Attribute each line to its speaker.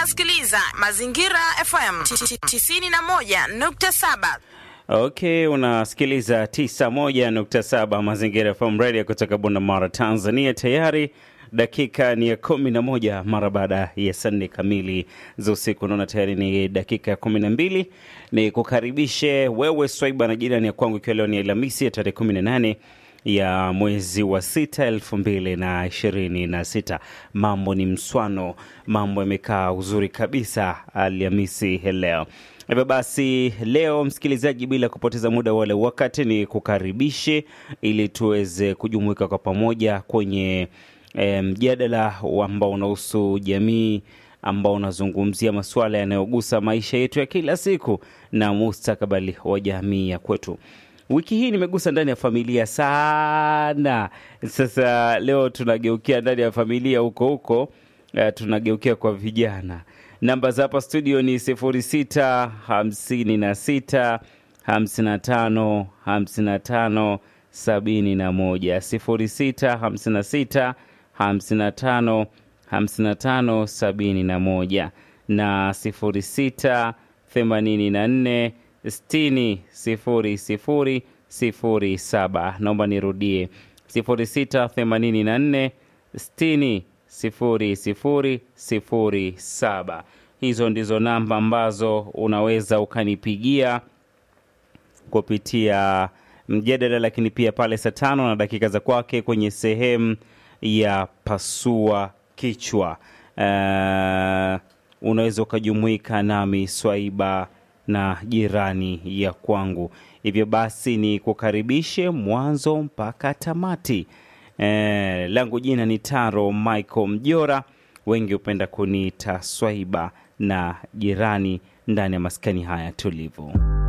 Speaker 1: unasikiliza Mazingira FM 91.7.
Speaker 2: Okay, unasikiliza 91.7 Mazingira FM Radio kutoka Bunda Mara, Tanzania. Tayari dakika ni ya kumi na moja mara baada ya saa nne kamili za usiku. Naona tayari ni dakika ya kumi na mbili. Ni kukaribishe wewe Swaiba na jirani ya kwangu, ikiwa leo ni Alhamisi ya tarehe kumi na nane ya mwezi wa sita elfu mbili na ishirini na sita. Mambo ni mswano, mambo yamekaa uzuri kabisa Alhamisi leo. Hivyo basi leo, msikilizaji, bila kupoteza muda wala wakati, ni kukaribishe ili tuweze kujumuika kwa pamoja kwenye e, mjadala ambao unahusu jamii ambao unazungumzia masuala yanayogusa maisha yetu ya kila siku na mustakabali wa jamii ya kwetu. Wiki hii nimegusa ndani ya familia sana. Sasa leo tunageukia ndani ya familia huko huko, uh, tunageukia kwa vijana. Namba za hapa studio ni sifuri sita hamsini na sita hamsini na tano hamsini na tano sabini na moja sifuri sita hamsini na sita hamsini na tano hamsini na tano sabini na moja na sifuri sita themanini na nne sitini sifuri sifuri sifuri saba. Naomba nirudie sifuri sita themanini na nne sitini sifuri sifuri sifuri saba. Hizo ndizo namba ambazo unaweza ukanipigia kupitia mjadala, lakini pia pale saa tano na dakika za kwake kwenye sehemu ya pasua kichwa. Uh, unaweza ukajumuika nami Swaiba na jirani ya kwangu. Hivyo basi ni kukaribishe mwanzo mpaka tamati. E, langu jina ni Taro Michael Mjora, wengi hupenda kuniita Swaiba na jirani ndani ya maskani haya tulivu.